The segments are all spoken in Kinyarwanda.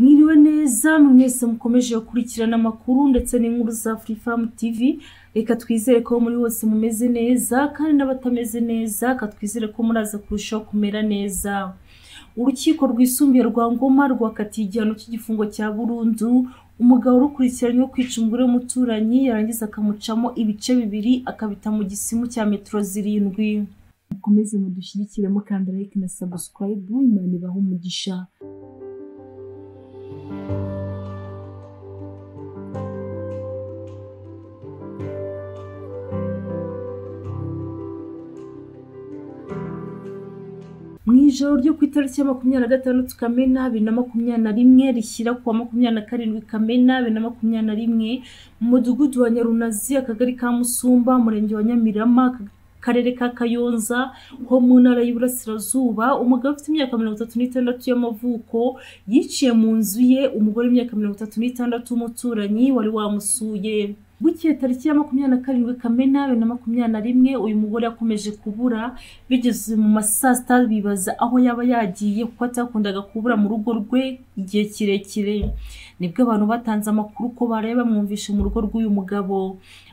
mwiriwe neza mwese mukomeje gukurikirana amakuru ndetse n'inkuru za Free Farm TV reka twizere ko muri hose mumeze neza kandi n'abatameze neza katwizere ko muraza kurushaho kumera neza urukiko rwisumbuye rwa ngoma rwakatiye igihano cy'igifungo cya burundu umugabo urukurikiranyweho kwica umugore w'umuturanyi yarangiza akamucamo ibice bibiri akabita mu gisimu cya metero zirindwi mukomeze mudushyigikire mukanda like na subscribe imana ibahe umugisha mu ijoro ryo ku itariki ya makumyabiri na gatandatu kamena bibiri na makumyabiri na rimwe rishyira ku wa makumyabiri na karindwi kamena bibiri na makumyabiri na rimwe mu mudugudu wa nyarunazi akagari ka musumba umurenge wa nyamirama akarere ka kayonza ho mu ntara y'uburasirazuba umugabo ufite imyaka mirongo itatu n'itandatu y'amavuko yiciye mu nzu ye umugore w'imyaka mirongo itatu n'itandatu w'umuturanyi wari wamusuye Bukeye tariki ya makumyabiri na karindwi Kamena bibiri na makumyabiri na rimwe uyu mugore yakomeje kubura bigeze mu ma saa sita bibaza aho yaba yagiye kuko atakundaga kubura mu rugo rwe igihe kirekire nibwo abantu batanze amakuru ko baraye bamwumvishe mu rugo rw'uyu mugabo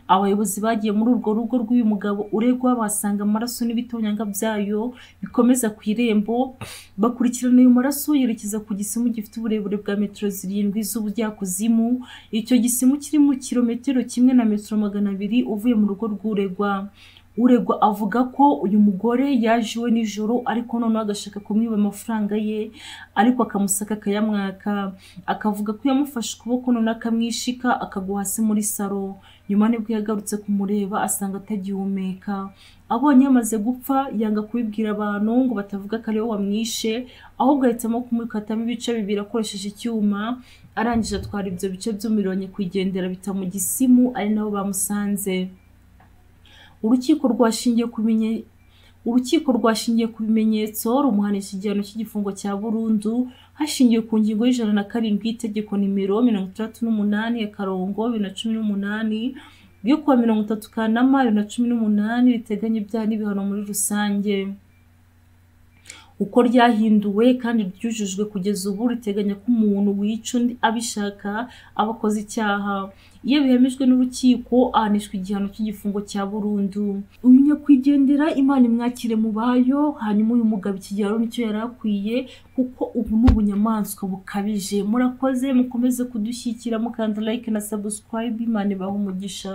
abayobozi bagiye muri urwo rugo rw'uyu mugabo uregwa basanga amaraso n'ibitonyanga byayo bikomeza ku irembo bakurikirana ayo maraso yerekeza ku gisimu gifite uburebure bwa metero zirindwi z'ubujyakuzimu icyo gisimu kiri mu kilometero kimwe na metero magana abiri uvuye mu rugo rw'uregwa uregwa avuga ko uyu mugore yaje iwe nijoro ariko noneho agashaka kumwiba amafaranga ye ariko akamusaka akayamwaka akavuga ko yamufashe ukuboko noneho akamwishika akagwa hasi muri saro nyuma nibwo yagarutse kumureba asanga atagihumeka abonye yamaze gupfa yanga kubibwira abantu ngo batavuga ko ariwe wamwishe ahubwo ahitamo kumukatamo ibice bibiri akoresheje icyuma arangije atwara ibyo bice by'umuriro kugendera bita mu gisimu ari nabo bamusanze urukiko rwashingiye ku urukiko rwashingiye ku bimenyetso rumuhanisha igihano cy'igifungo cya burundu hashingiwe ku ngingo y'ijana na karindwi y'itegeko nimero mirongo itandatu n'umunani akarongo bibiri na cumi n'umunani ryo kuwa mirongo itatu kanama bibiri na cumi n'umunani riteganya ibyaha n'ibihano muri rusange uko ryahinduwe kandi ryujujwe kugeza ubu riteganya ko umuntu wica undi abishaka aba akoze icyaha iyo bihemejwe n'urukiko ahanishwa igihano cy'igifungo cya burundu uyu nyakwigendera imana imwakire mu bayo hanyuma uyu mugabo iki gihano nicyo yari akwiye kuko ubu ni ubunyamaswa bukabije murakoze mukomeze kudushyikira mukanda like na subscribe imana ibaha umugisha